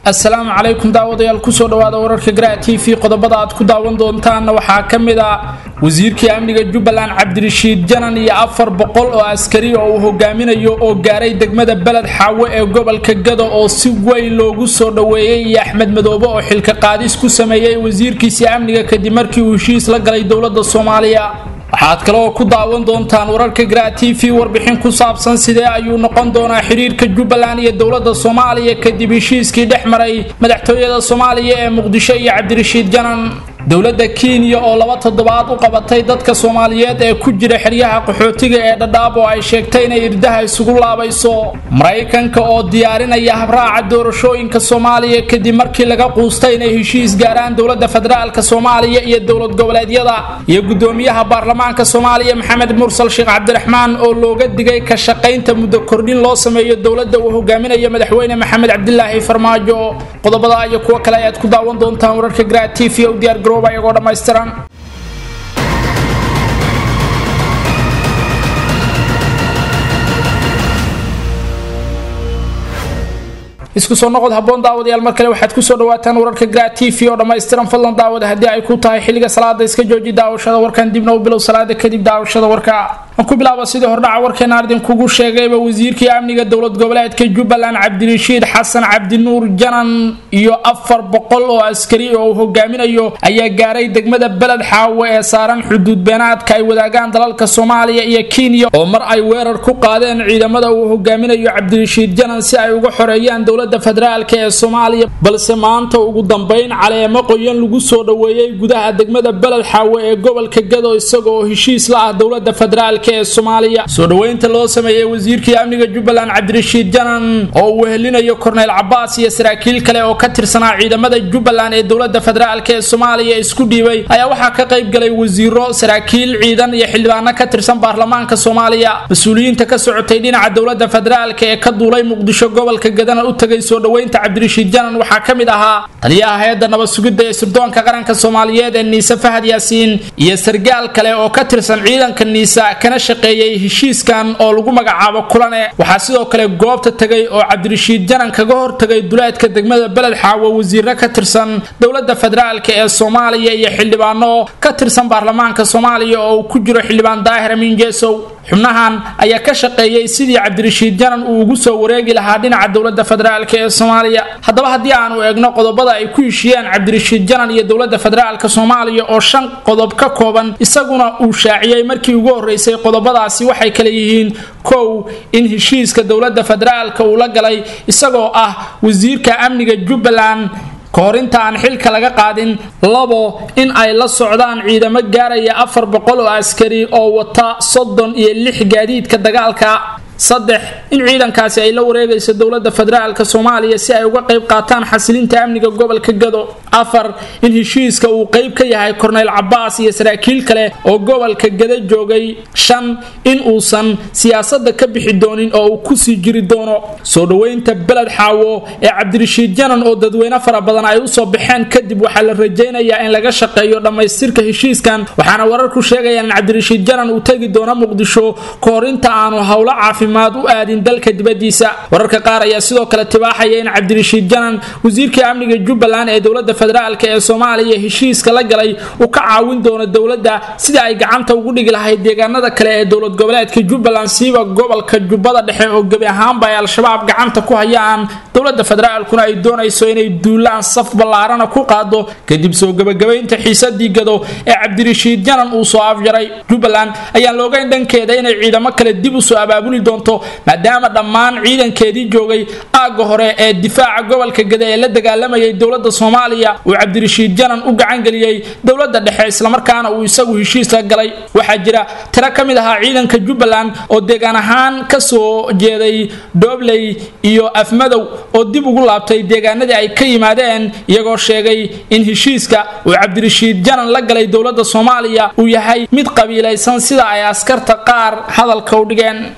assalaamu calaykum daawadayaal kusoo dhawaada wararka garaa t v qodobada aad ku daawan doontaanna waxaa ka mid ah wasiirkii amniga jubbaland cabdirashiid janan iyo afar boqol oo askari oo uu hogaaminayo oo gaaray degmada beled xaawo ee gobolka gado oo si weyn loogu soo dhoweeyey iyo axmed madoobe oo xilka qaadis ku sameeyey wasiirkiisii amniga kadib markii uu heshiis la galay dowladda soomaaliya waxaad kaleoo ku daawan doontaan wararka garaa t v warbixin ku saabsan sidee ayuu noqon doonaa xiriirka jubbaland iyo dowladda soomaaliya kadib heshiiskii dhex maray madaxtooyada soomaaliya ee muqdisho iyo cabdirashiid janan dowladda kenya oo laba toddobaad u qabatay dadka soomaaliyeed ee ku jira xeryaha qaxootiga ee dhadhaab oo ay sheegtay inay irdaha isugu laabayso maraykanka oo diyaarinaya habraaca doorashooyinka soomaaliya kadib markii laga quustay inay heshiis gaaraan dowladda federaalk soomaaliya iyo dowlad goboleedyada iyo gudoomiyaha baarlamaanka soomaaliya maxamed mursal sheekh cabdiraxmaan oo looga digay ka shaqaynta muddo kordhin loo sameeyo dowladda uu hogaaminayo madaxweyne maxamed cabdilaahi farmaajo qodobada iyo kuwo kale ayaad ku daawan doontaan wararka garaa t v u diyaar garooba iyagoo dhammaystiran isku soo noqod haboon daawadayaal mar kale waxaad kusoo dhawaataan wararka gra t v oo dhammaystiran fadlan daawada haddii ay ku tahay xilliga salaada iska jooji daawashada warkan dibna u bilow salaada kadib daawashada warka aan ku bilaaba sidii hordhaca warkeena idinkugu sheegayba wasiirkii amniga dowlad goboleedka jubbaland cabdirashiid xasan cabdinuur janan iyo afar boqol oo askari oo uu hogaaminayo ayaa gaaray degmada beled xaawo ee saaran xuduud beenaadka ay wadaagaan dalalka soomaaliya iyo kenya oo mar ay weerar ku qaadeen ciidamada uu hogaaminayo cabdirashiid janan si ay uga xoreeyaan dowlada federaalk ee soomaaliya balse maanta ugu dambeyn caleemo qoyan lagu soo dhoweeyey gudaha degmada beled xaawo ee gobolka gado isagoo heshiis la ah dowlada federaalk ee soomaaliya soo dhoweynta loo sameeyey wasiirkii amniga jubbaland cabdirashiid janan oo uu wehelinayo korneyl cabaas iyo saraakiil kale oo ka tirsanaa ciidamada jubbaland ee dowlada federaalk ee soomaaliya isku dhiibay ayaa waxaa ka qayb galay wasiiro saraakiil ciidan iyo xildhibaano ka tirsan baarlamaanka soomaaliya mas-uuliyiinta ka socotay dhinaca dowlada federaalk ee ka duulay muqdisho gobolka gadana u tagay soo dhoweynta cabdirashiid janan waxaa ka mid ahaa taliyaha hay-adda nabad sugidda ee sirdoonka qaranka soomaaliyeed ee niise fahad yaasiin iyo sargaal kale oo ka tirsan ciidanka niisa kana shaqeeyey heshiiskan oo lagu magacaabo kulane waxaa sidoo kale goobta tegay oo cabdirashiid janan kaga hortagay duleedka degmada beled xaawo wasiiro ka tirsan dowlada federaalk ee soomaaliya iyo xildhibaano ka tirsan baarlamaanka soomaaliya oo uu ku jiro xildhibaan daahir amiin jeesow xubnahan ayaa ka shaqeeyey sidii cabdirashiid janan uu ugu soo wareegi lahaa dhinaca dowlada federaalk ee soomaaliya haddaba haddii aanu eegno qodobada ay ku heshiyeen cabdirashiid janan iyo dowlada federaalk soomaaliya oo shan qodob ka kooban isaguna uu shaaciyey markii ugu horeysay qodobadaasi waxay kale yihiin kow in heshiiska dowlada federaalk uu la galay isagoo ah wasiirka amniga jubbaland kahor inta aan xilka laga qaadin labo in ay la socdaan ciidamo gaaraya afar boqol oo askari oo wata soddon iyo lix gaadiidka dagaalka saddex in ciidankaasi ay la wareegayso dowlada federaalk soomaaliya si ay uga qayb qaataan xasilinta amniga gobolka gado afar in heshiiska uu qayb ka yahay korneyl cabaas iyo saraakiil kale oo gobolka gado joogay shan in uusan siyaasada ka bixi doonin oo uu kusii jiri doono soo dhoweynta beled xaawo ee cabdirashiid janan oo dadweyne fara badan ay usoo baxeen kadib waxaa la rajaynayaa in laga shaqeeyo dhammaystirka heshiiskan waxaana wararku sheegayaan in cabdirashiid janan uu tegi doono muqdisho kahor inta aanu howlo caafi u aadin dalka dibadiisa wararka qaar ayaa sidoo kale tibaaxaya in cabdirashiid janan wasiirkii amniga jubbaland ee dowlada federaalk ee soomaaliya heshiiska la galay uu ka caawin doono dowladda sidii ay gacanta ugu dhigi lahayd deegaanada kale ee dowlad goboleedka jubbaland siiba gobolka jubbada dhexe oo gebi ahaanba ay al-shabaab gacanta ku hayaan dowlada federaalkuna ay doonayso inay duulaan saf ballaarana ku qaado kadib soo gebagabaynta xiisadii gado ee cabdirashiid janan uu soo afjaray jubbaland ayaan loogayn dhankeeda inay ciidamo kale dib usoo abaabuli doonto maadaama dhammaan ciidankeedii joogay aagga hore ee difaaca gobolka gada ee la dagaalamayay dowlada soomaaliya uu cabdirashiid janan u gacangeliyey dowlada dhexe islamarkaana uu isagu heshiis la galay waxaa jira tiro ka mid ahaa ciidanka jubbaland oo deegaan ahaan kasoo jeeday doobley iyo afmadow oo dib ugu laabtay deegaanadii ay ka yimaadeen iyagoo sheegay in heshiiska uu cabdirashiid janan la galay dowlada soomaaliya uu yahay mid qabiilaysan sida ay askarta qaar hadalka u dhigeen madaxweynaha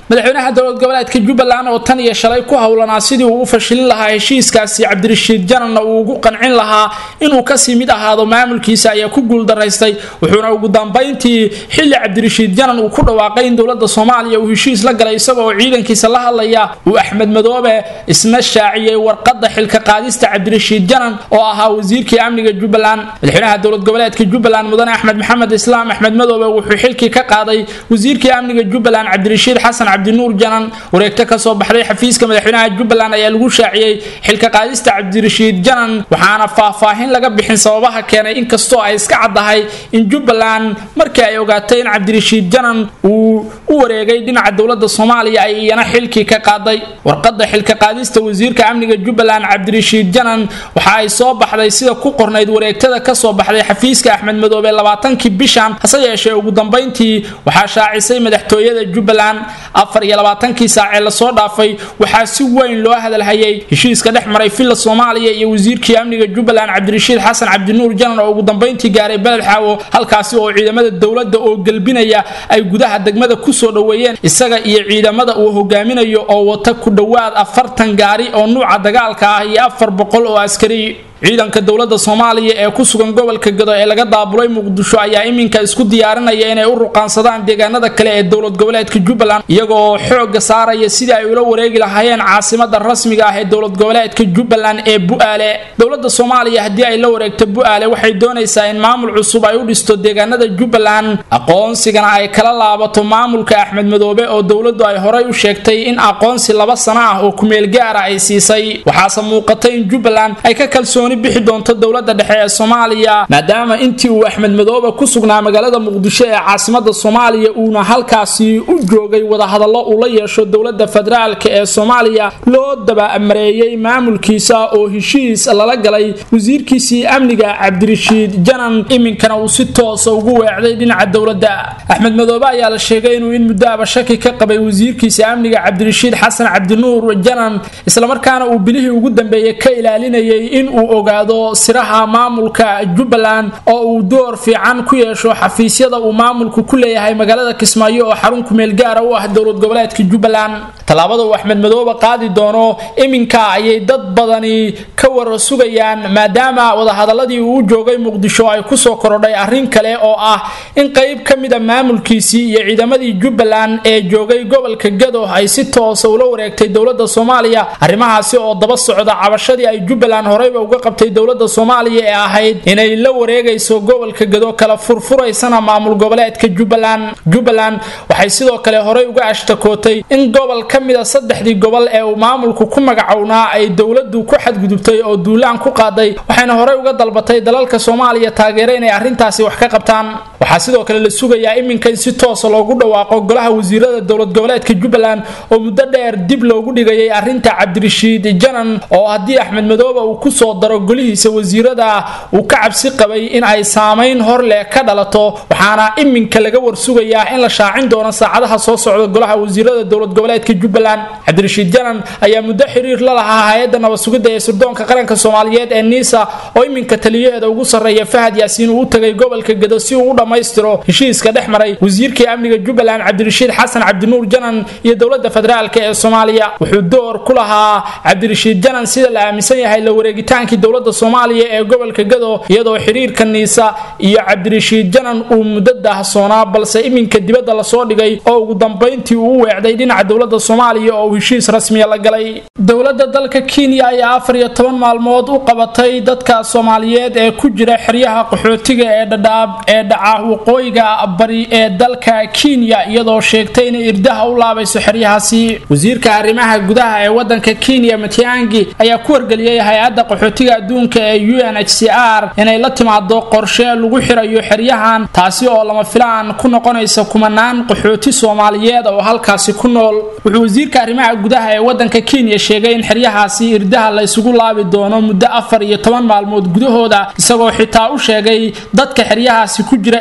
madaxweynaha dowlad goboleedka jubbaland oo tan iyo shalay ku howlanaa sidii uu u fashilin lahaa heshiiskaasi cabdirashiid jananna uu ugu qancin lahaa inuu kasii mid ahaado maamulkiisa ayaa ku guuldaraystay wuxuuna ugu dambayntii xilli cabdirashiid janan uu ku dhawaaqay in dowlada soomaaliya uu heshiis la galay isagoo ciidankiisa la hadlaya uu axmed madoobe isna shaaciyey warqada xilka qaadista cabdirashiid janan oo ahaa wasiirkii amniga jubbaland madaxweynaha dowlad goboleedka jubbaland mudane axmed maxamed islaam axmed madoobe wuxuu xilkii ka qaaday wasiirkii amniga jubbaland cabdirashiid xasan cabdinuur janan wareegto kasoo baxday xafiiska madaxweynaha jubbaland ayaa lagu shaaciyey xilka qaadista cabdirashiid janan waxaana faahfaahin laga bixin sababaha keenay inkastoo ay iska caddahay in jubbaland markii ay ogaatay in cabdirashiid janan uu u wareegay dhinaca dowlada soomaaliya ay iyana xilkii ka qaaday warqada xilka qaadista wasiirka amniga jubbaland cabdirashiid janan waxa ay soo baxday sida ku qornayd wareegtada kasoo baxday xafiiska axmed madoobe labaatankii bishan hase yeeshee ugu dambayntii waxaa shaacisay madaxtooyada jubbaland afar iyo labaatankii saacee lasoo dhaafay waxaa si weyn loo hadalhayay heshiiska dhex maray villa soomaaliya iyo wasiirkii amniga jubbaland cabdirashiid xasan cabdinuur janan oo ugu dambayntii gaaray beled xaawo halkaasi oo ciidamada dowladda oo gelbinaya ay gudaha degmada kusoo dhoweeyeen isaga iyo ciidamada uu hogaaminayo oo wata ku dhowaad afartan gaari oo nuuca dagaalka ah iyo afar boqol oo askari ciidanka dowlada soomaaliya ee ku sugan gobolka gado ee laga daabulay muqdisho ayaa iminka isku diyaarinaya inay u ruqaansadaan deegaanada kale ee dowlad goboleedka jubbaland iyagoo xooga saaraya sidii ay ula wareegi lahaayeen caasimada rasmiga ah ee dowlad goboleedka jubbaland ee bu-aale dowlada soomaaliya haddii ay la wareegto bu-aale waxay doonaysaa in maamul cusub ay u dhisto deegaanada jubbaland aqoonsigana ay kala laabato maamulka axmed madoobe oo dowladu ay horay u sheegtay in aqoonsi laba sano ah oo kumeel gaara ay siisay waxaase muuqatay in jubbaland ay ka kalsoon bixi doonto dowlada dhexe ee soomaaliya maadaama intii uu axmed madoobe ku sugnaa magaalada muqdisho ee caasimada soomaaliya uuna halkaasi u joogay wadahadallo uu la yeesho dowlada federaalka ee soomaaliya loo dabamareeyey maamulkiisa oo heshiis lala galay wasiirkiisii amniga cabdirashiid janan iminkana uu si toosa ugu weecday dhinaca dowladda axmed madoobe ayaa la sheegay inuu in muddoaba shaki ka qabay wasiirkiisa amniga cabdirashiid xasan cabdinuur janan islamarkaana uu bilihii ugu dambeeyey ka ilaalinayay inuu ogaado siraha maamulka jubbaland oo uu door fiican ku yeesho xafiisyada uu maamulku ku leeyahay magaalada kismaayo oo xarun kumeel gaara u ah dowlad goboleedka jubbaland tallaabada uu axmed madoobe qaadi doono iminka ayay dad badani ka wara sugayaan maadaama wadahadaladii uu joogay muqdisho ay kusoo korodhay arrin kale oo ah in qayb ka mida maamulkiisii iyo ciidamadii jubbaland ee joogay gobolka gado ay si toosa ula wareegtay dowlada soomaaliya arrimahaasi oo daba socda cabashadii ay jubbaland horeyba uga qabtay dowlada soomaaliya ee ahayd inay la wareegayso gobolka gado kala furfuraysana maamul goboleedka jubbaland jubbaland waxay sidoo kale horey uga ashtakootay in gobol ka mida saddexdii gobol ee uu maamulku ku magacownaa ay dowladu ku xadgudubtay oo duulaan ku qaaday waxayna horey uga dalbatay dalalka soomaaliya taageera inay arrintaasi wax ka qabtaan waxaa sidoo kale la sugayaa iminka in si toosa loogu dhawaaqo golaha wasiirada dowlad goboleedka jubbaland oo muddo dheer dib loogu dhigayay arrinta cabdirashiid janan oo haddii axmed madoobe uu kusoo daro golihiisa wasiirada uu ka cabsi qabay in ay saamayn hor leh ka dhalato waxaana iminka laga warsugayaa in la shaacin doono saacadaha soo socda golaha wasiirada dowlad goboleedka jubbaland cabdirashiid janan ayaa muddo xiriir la lahaa hay-adda nabadsugidda ee sirdoonka qaranka soomaaliyeed ee niisa oo iminka taliyaheeda ugu sarreeya fahad yaasiin uu u tagay gobolka gado si uu u dhammaystiro heshiiska dhex maray wasiirkii amniga jubbaland cabdirashiid xasan cabdinuur janan iyo dowlada federaalka ee soomaaliya wuxuu door ku lahaa cabdirashiid janan sida la aaminsan yahay la wareegitaankii dowlada soomaaliya ee gobolka gado iyadoo xiriirka niisa iyo cabdirashiid janan uu muddo daahsoonaa balse iminka dibadda lasoo dhigay oo ugu dambayntii uu u weecday dhinaca dowlada soomaaliya oo uu heshiis rasmiya la galay dowlada dalka kenya ayaa afar iyo toban maalmood u qabatay dadka soomaaliyeed ee ku jira xeryaha qaxootiga ee dhadhaab ee dhaca waqooyiga bari ee dalka kenya iyadoo sheegtay inay irdaha u laabayso xeryahaasi wasiirka arrimaha gudaha ee wadanka kenya matiangi ayaa ku wargeliyey hay-adda qaxootiga adduunka ee u n h c r inay la timaado qorshe lagu xirayo xeryahan taasi oo lama filaan ku noqonaysa kumanaan qaxooti soomaaliyeed oo halkaasi ku nool wuxuu wasiirka arrimaha gudaha ee wadanka kenya sheegay in xeryahaasi irdaha la isugu laabi doono muddo afar iyo toban maalmood gudahooda isagoo xitaa u sheegay dadka xeryahaasi ku jira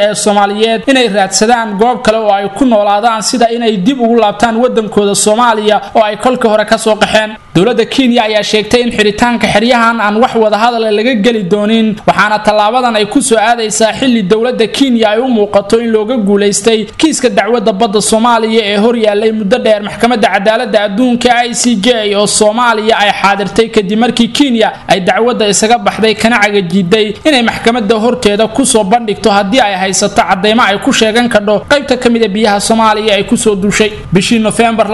ee soomaaliyeed inay raadsadaan goob kale oo ay ku noolaadaan sida inay dib ugu laabtaan wadankooda soomaaliya oo ay kolkii hore kasoo qaxeen dowladda kenya ayaa sheegtay in xiritaanka xeryahan aan wax wadahadala laga geli doonin waxaana tallaabadan ay ku soo aadaysaa xilli dowladda kenya ay u muuqato in looga guulaystay kiiska dacwadda badda soomaaliya ee horyaalay muddo dheer maxkamadda cadaaladda adduunka i c j oo soomaaliya ay xaadirtay kadib markii kenya ay dacwadda isaga baxday kana cagajiiday inay maxkamadda horteeda kusoo bandhigto haddii ay haysato cadeymo ay ku sheegan kadho qaybta ka mida biyaha soomaaliya ay kusoo duushay bishii nofembar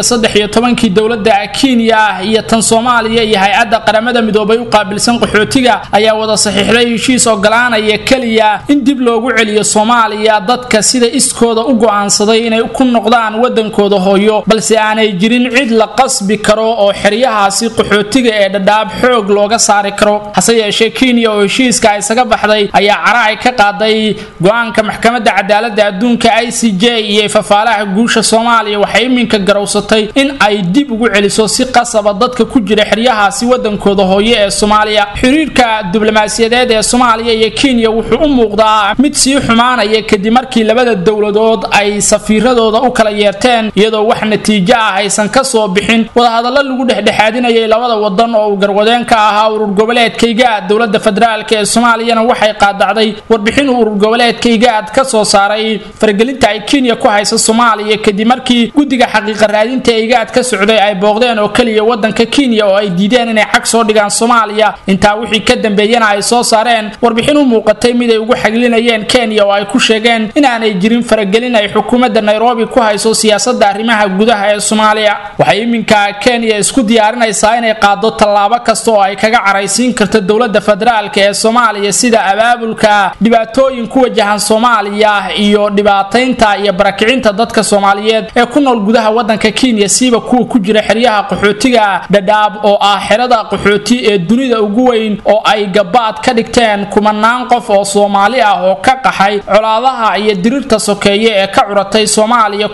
kii dowladda kenya iyo tan soomaaliya iyo hay-adda qaramada midoobay u qaabilsan qaxootiga ayaa wada saxiixday heshiis ogolaanaya keliya in dib loogu celiyo soomaaliya dadka sida iskooda u go'aansaday inay ku noqdaan wadankooda hooyo balse aanay jirin cid la qasbi karo oo xeryahaasi qaxootiga ee dhadhaab xoog looga saari karo hase yeeshee kenya oo heshiiska isaga baxday ayaa cara ay ka qaaday go-aanka maxkamadda cadaaladda adduunka i c j iyo fafaalaha guusha soomaaliya waxay iminka garowsatay in ay dib ugu celiso si qasaba dadka ku jira xeryahaasi wadankooda hooye ee soomaaliya xiriirka diblomaasiyadeed ee soomaaliya iyo kenya wuxuu u muuqdaa mid sii xumaanaya kadib markii labada dowladood ay safiiradooda u kala yeerteen iyadoo wax natiijo ah aysan ka soo bixin wadahadallo lagu dhexdhexaadinayay labada wadan oo uu garwadeen ka ahaa urur goboleedkayga dowladda federaalk ee soomaaliyana waxay qaadacday warbixin uu urur goboleedkaygaad ka soo saaray faragelinta ay kenya ku haysa soomaaliya kadib markii guddiga xaqiiqa raadinta igaad ka socday ay booqdeen oo keliya wadanka kenya oo ay diideen inay xag soo dhigaan soomaaliya intaa wixii ka dambeeyana ay soo saareen warbixin u muuqatay mid ay ugu xaglinayeen kenya oo ay ku sheegeen inaanay jirin faragelin ay xukuumadda nairobi ku hayso siyaasada arrimaha gudaha ee soomaaliya waxay iminka kenya isku diyaarinaysaa inay qaado tallaabo kasta oo ay kaga caraysiin karto dowladda federaalk ee soomaaliya sida abaabulka dhibaatooyin ku wajahan soomaaliya iyo dhibaataynta iyo barakicinta dadka soomaaliyeed ee ku nool gudaha wadanka kenya siiba kuwa ku jira xeryaha qaxootiga dhadhaab oo ah xerada qaxooti ee dunida ugu weyn oo ay gabaad ka dhigteen kumanaan qof oo soomaali ah oo ka qaxay colaadaha iyo dirirta sokeeye ee ka curatay soomaaliya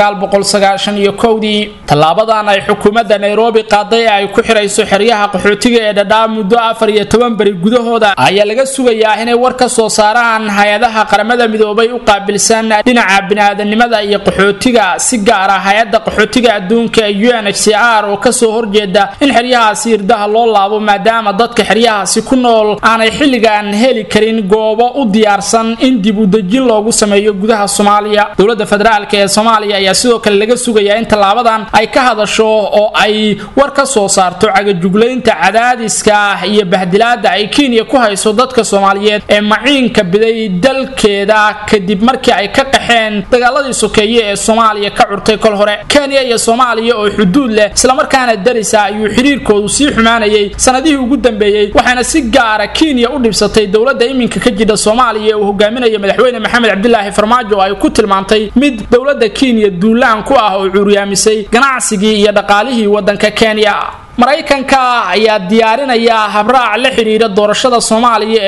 dii tallaabadan ay xukuumadda nairobi qaaday ee ay ku xirayso xeryaha qaxootiga ee dhadhaab muddo afar iyo toban beri gudahooda ayaa laga sugayaa inay war ka soo saaraan hay-adaha qaramada midoobay u qaabilsan dhinaca biniaadanimada iyo qaxootiga si gaar ah hay-adda qaxootiga adduunka ee u n h c r oo kasoo horjeeda in xeryahaasi irdaha loo laabo maadaama dadka xeryahaasi ku nool aanay xilligan heli karin goobo u diyaarsan in dib u dejin loogu sameeyo gudaha soomaaliya dowladda federaalk ee soomaaliya ayaa sidoo kale laga sugayaa in tallaabadan ay ka hadasho oo ay war ka soo saarto cagajuglaynta cadaadiska iyo bahdilaada ay kenya ku hayso dadka soomaaliyeed ee maciinka biday dalkeeda kadib markii ay ka qaxeen dagaaladii sokeeye ee soomaaliya ka curtay kol hore kenya iyo soomaaliya oo xuduud leh islamarkaana darisa ayuu xiriirkoodu sii xumaanayay sanadihii ugu dambeeyey waxaana si gaara kenya u dhibsatay dowladda iminka ka jidha soomaaliya ee uu hogaaminaya madaxweyne maxamed cabdilaahi farmaajo oo ay ku tilmaantay mid dowladda kenya duulaan ku ah oo cuuryaamisay ganacsigii iyo dhaqaalihii wadanka kenya maraykanka ayaa diyaarinaya habraac la xidhiira doorashada soomaaliya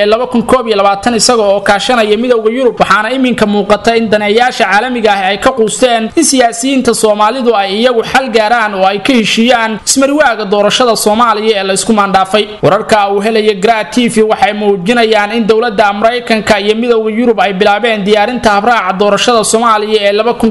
ee isaga oo kaashanaya midowda yurub waxaana iminka muuqata in daneeyaasha caalamiga ah ay ka quusteen in siyaasiyiinta soomaalidu ay iyagu xal gaaraan oo ay ka heshiiyaan ismariwaaga doorashada soomaaliya ee laysku maandhaafay wararka uu helaya gra t v waxay muujinayaan in dowladda maraykanka iyo midowda yurub ay bilaabeen diyaarinta habraaca doorashada soomaaliya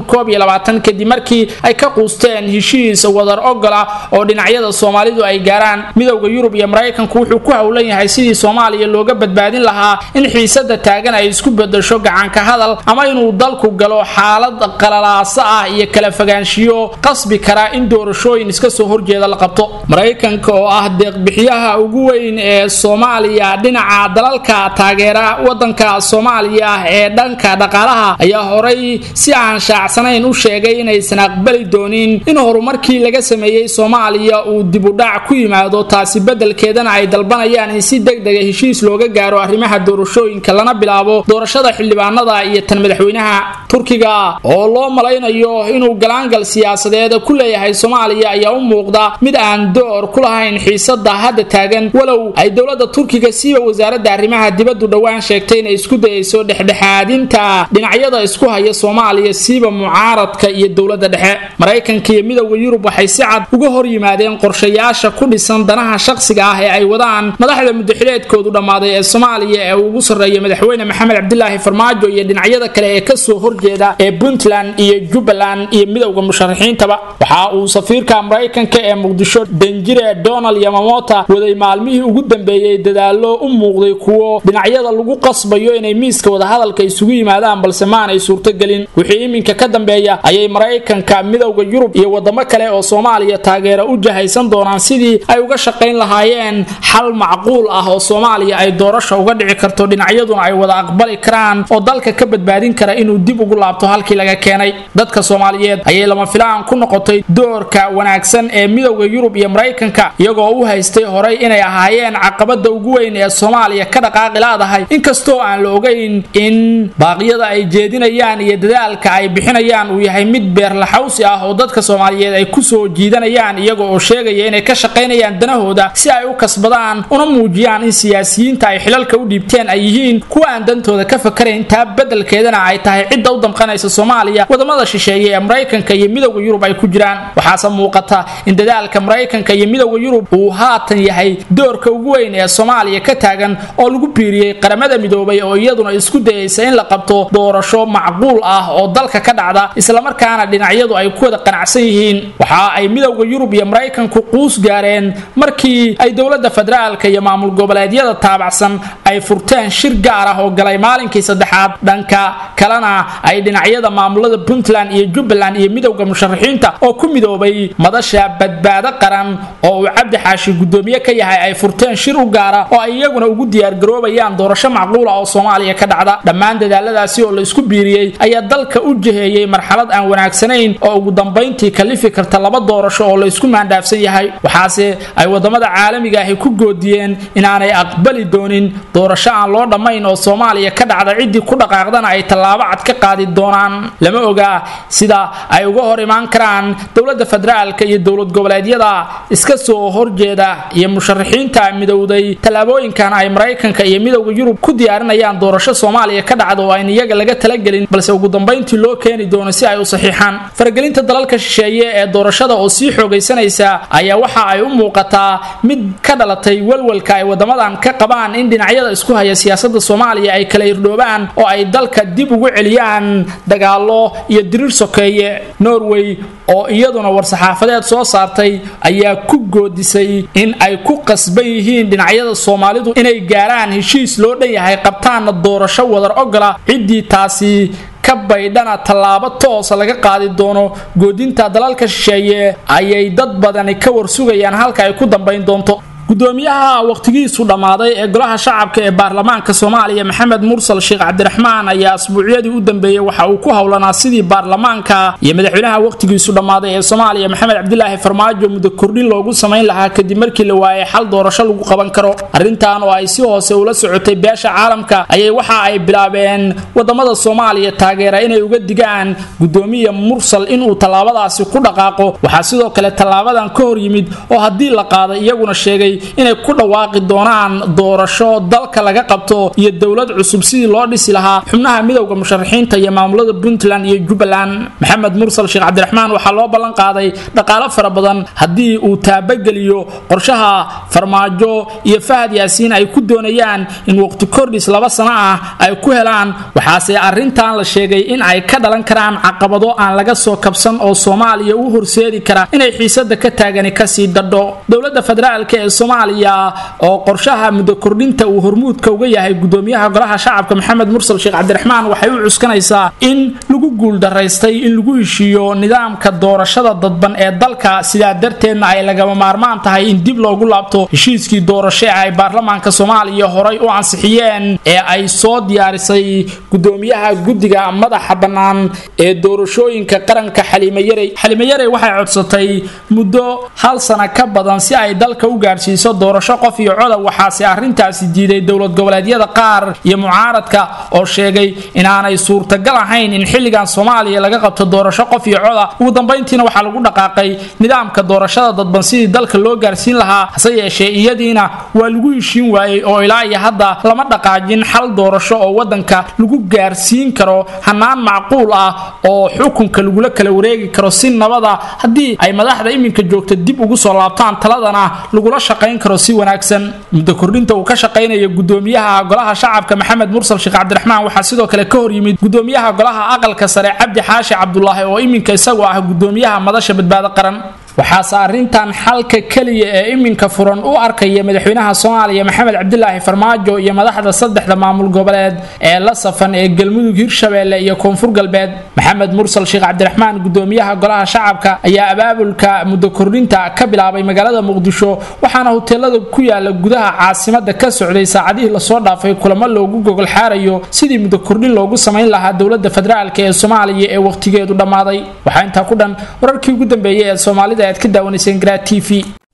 ee kadib markii ay ka quusteen heshiis wadar ogola oo dhinacyada soomaaliya ay gaaraan midowda yurub iyo maraykanku wuxuu ku howlan yahay sidii soomaaliya looga badbaadin lahaa in xiisada taagan ay isku bedesho gacanka hadal ama inuu dalku galo xaalad qalalaaso ah iyo kala fogaanshiyo qasbi kara in doorashooyin iska soo horjeeda la qabto maraykanka oo ah deeqbixiyaha ugu weyn ee soomaaliya dhinaca dalalka taageera wadanka soomaaliya ee dhanka dhaqaalaha ayaa horay si aan shaacsanayn u sheegay inaysan aqbali doonin in horumarkii laga sameeyey soomaaliya uu dibu dhac ku yimaado taasi beddelkeedana ay dalbanayaan in si deg dega heshiis looga gaaro arrimaha doorashooyinka lana bilaabo doorashada xildhibaanada iyo tan madaxweynaha turkiga oo loo malaynayo inuu galaangal siyaasadeed ku leeyahay soomaaliya ayaa u muuqda mid aan door ku lahayn xiisada hadda taagan walow ay dowlada turkiga siiba wasaaradda arrimaha dibaddu dhowaan sheegtay inay isku dayayso dhexdhexaadinta dhinacyada isku haya soomaaliya siiba mucaaradka iyo dowlada dhexe maraykanka iyo midowda yurub waxay si cad uga hor yimaadeen qorshayaasha ku dhisan danaha shaqsiga ah ee ay wadaan madaxda mudaxileedkoodu dhammaaday ee soomaaliya ee ugu sarreeya madaxweyne maxamed cabdilaahi farmaajo iyo dhinacyada kale ee kasoo horjeeda ee puntland iyo jubbaland iyo midowda musharaxiintaba waxa uu safiirka maraykanka ee muqdisho danjire donald yamamota waday maalmihii ugu dambeeyey dadaalo u muuqday kuwo dhinacyada lagu qasbayo inay miiska wadahadalka isugu yimaadaan balse maanay suurtogelin wixii iminka ka dambeeya ayay maraykanka midowda yurub iyo wadamo kale oo soomaaliya taageera u jahaysan doonaan sidii ay uga shaqayn lahaayeen xal macquul ah oo soomaaliya ay doorasha uga dhici karto dhinacyaduna ay wada aqbali karaan oo dalka ka badbaadin kara inuu dib ugu laabto halkii laga keenay dadka soomaaliyeed ayay lama filaan ku noqotay doorka wanaagsan ee midowda yurub iyo maraykanka iyagoo u haystay horay inay ahaayeen caqabada ugu weyn ee soomaaliya ka dhaqaaqi laadahay inkastoo aan la ogayn in baaqyada ay jeedinayaan iyo dadaalka ay bixinayaan uu yahay mid beerlaxawsi ah oo dadka soomaaliyeed ay kusoo jiidanayaan iyaga oo sheegaya inay ka shaqaynayaan danahooda si ay u kasbadaan una muujiyaan in siyaasiyiinta ay xilalka u dhiibteen ay yihiin kuwa aan dantooda ka fakarayn taa beddelkeedana ay tahay cidda u damqanaysa soomaaliya wadamada shisheeye ee maraykanka iyo midowda yurub ay ku jiraan waxaase muuqata in dadaalka maraykanka iyo midowda yurub uu haatan yahay doorka ugu weyn ee soomaaliya ka taagan oo lagu biiriyey qaramada midoobay oo iyaduna isku dayaysa in la qabto doorasho macquul ah oo dalka ka dhacda islamarkaana dhinacyadu ay ku wada qanacsan yihiin waxa ay midowda yurub iyo maraykanku quus gaareen markii ay dowlada federaalka iyo maamul goboleedyada taabacsan ay furteen shir gaar ah oo galay maalinkii saddexaad dhanka kalena ay dhinacyada maamulada puntland iyo jubbaland iyo midowda musharaxiinta oo ku midoobay madasha badbaado qaran oo uu cabdi xaashi gudoomiye ka yahay ay furteen shir u gaara oo ay iyaguna ugu diyaargaroobayaan doorasho macquula oo soomaaliya ka dhacda dhammaan dadaaladaasi oo la isku biiriyey ayaa dalka u jiheeyey marxalad aan wanaagsanayn oo ugu dambayntii kalifi karta laba doorasho oo la isku maandhaafsan yahay waxaase ay wadamada caalamiga ahi ku goodiyeen inaanay aqbali doonin doorasho aan loo dhammayn oo soomaaliya ka dhacda ciddii ku dhaqaaqdana ay tallaabo cad ka qaadi doonaan lama ogaa sida ay uga hor imaan karaan dowlada federaalka iyo dowlad goboleedyada iska soo horjeeda iyo musharaxiinta midowday tallaabooyinkan ay maraykanka iyo midowda yurub ku diyaarinayaan doorasho soomaaliya ka dhacda oo ayn iyaga laga talagelin balse ugu dambayntii loo keeni doono si ay u saxiixaan faragelinta dalalka shisheeye ee doorashada oo sii xoogaysanaysa ayaa waxa ay u muuqataa mid ka dhalatay walwalka ay wadamadan ka qabaan in dhinacyada isku haya siyaasada soomaaliya ay kala irdhoobaan oo ay dalka dib ugu celiyaan dagaalo iyo diriir sokeeye norway oo iyaduna war-saxaafadeed soo saartay ayaa ku goodisay in ay ku qasban yihiin dhinacyada soomaalidu inay gaaraan heshiis loo dhan yahay qabtaanna doorasho wadar ogola ciddii taasi ka baydhana tallaabo toosa laga qaadi doono goodinta dalalka shisheeye ayay dad badani ka warsugayaan halka ay ku dambayn doonto gudoomiyaha wakhtigiisu dhammaaday ee golaha shacabka ee baarlamaanka soomaaliya maxamed mursal sheekh cabdiraxmaan ayaa asbuucyadii u dambeeyey waxa uu ku howlanaa sidii baarlamaanka iyo madaxweynaha wakhtigiisu dhammaaday ee soomaaliya maxamed cabdilaahi farmaajo muddo kordhin loogu samayn lahaa kadib markii la waayay xal doorasho lagu qaban karo arrintan oo ay si hoose ula socotay beesha caalamka ayay waxa ay bilaabeen wadamada soomaaliya taageera inay uga digaan gudoomiya mursal inuu tallaabadaasi ku dhaqaaqo waxaa sidoo kale tallaabadan ka hor yimid oo haddii la qaaday iyaguna sheegay inay ku dhawaaqi doonaan doorasho dalka laga qabto iyo dowlad cusub sidii loo dhisi lahaa xubnaha midowda musharaxiinta iyo maamulada puntland iyo jubbaland maxamed mursal sheekh cabdiraxmaan waxaa loo ballan qaaday dhaqaalo fara badan haddii uu taabageliyo qorshaha farmaajo iyo fahad yaasiin ay ku doonayaan in waqti kordhis laba sano ah ay ku helaan waxaase arrintan la sheegay in ay ka dhalan karaan caqabado aan laga soo kabsan oo soomaaliya u horseedi kara inay xiisada ka taagani kasii dadho dowlada federaalk ee soomaaliya oo qorshaha muddo kordhinta uu hormuudka uga yahay gudoomiyaha golaha shacabka maxamed mursal sheekh cabdiraxmaan waxay u cuskanaysaa in lagu guuldaraystay in lagu heshiiyo nidaamka doorashada dadban ee dalka sidaa darteedna ay lagama maarmaan tahay in dib loogu laabto heshiiskii doorasho ee ay baarlamaanka soomaaliya horay u ansixiyeen ee ay soo diyaarisay gudoomiyaha guddiga madaxa bannaan ee doorashooyinka qaranka xaliime yarey xaliime yarey waxay codsatay muddo hal sana ka badan si ay dalka u gaarsiiso gaarsiiso doorasho qof iyo coda waxaase arrintaasi diiday dowlad goboleedyada qaar iyo mucaaradka oo sheegay inaanay suurtagal ahayn in xilligan soomaaliya laga qabto doorasho qof iyo coda ugu dambayntiina waxaa lagu dhaqaaqay nidaamka doorashada dadban sidii dalka loo gaarsiin lahaa hase yeeshee iyadiina waa lagu heshiin waayey oo ilaa iyo hadda lama dhaqaajin xal doorasho oo wadanka lagu gaarsiin karo hanaan macquul ah oo xukunka lagula kala wareegi karo si nabada haddii ay madaxda iminka joogta dib ugu soo laabtaan taladana lagula shaqayn karo si wanaagsan muddo kordhinta uu ka shaqaynaya gudoomiyaha golaha shacabka maxamed mursal sheekh cabdiraxmaan waxaa sidoo kale ka hor yimid gudoomiyaha golaha aqalka sare cabdi xaashi cabdulaahi oo iminka isagoo ah gudoomiyaha madasha badbaado qaran waxaase arrintan xalka keliya ee iminka furan u arkaya madaxweynaha soomaaliya maxamed cabdilaahi farmaajo iyo madaxda saddexda maamul goboleed ee la safan ee galmudug hirshabeelle iyo koonfur galbeed maxamed mursal sheekh cabdiraxmaan gudoomiyaha golaha shacabka ayaa abaabulka muddo kordhinta ka bilaabay magaalada muqdisho waxaana hoteelada ku yaala gudaha caasimada ka socday saacadihii lasoo dhaafay kulamo loogu gogol xaarayo sidii muddo kordhin loogu samayn lahaa dowlada federaalk ee soomaaliya ee wakhtigeedu dhammaaday waxaa intaa ku dhan wararkii ugu dambeeyay ee soomaalida aad ka daawanayseen garaa t v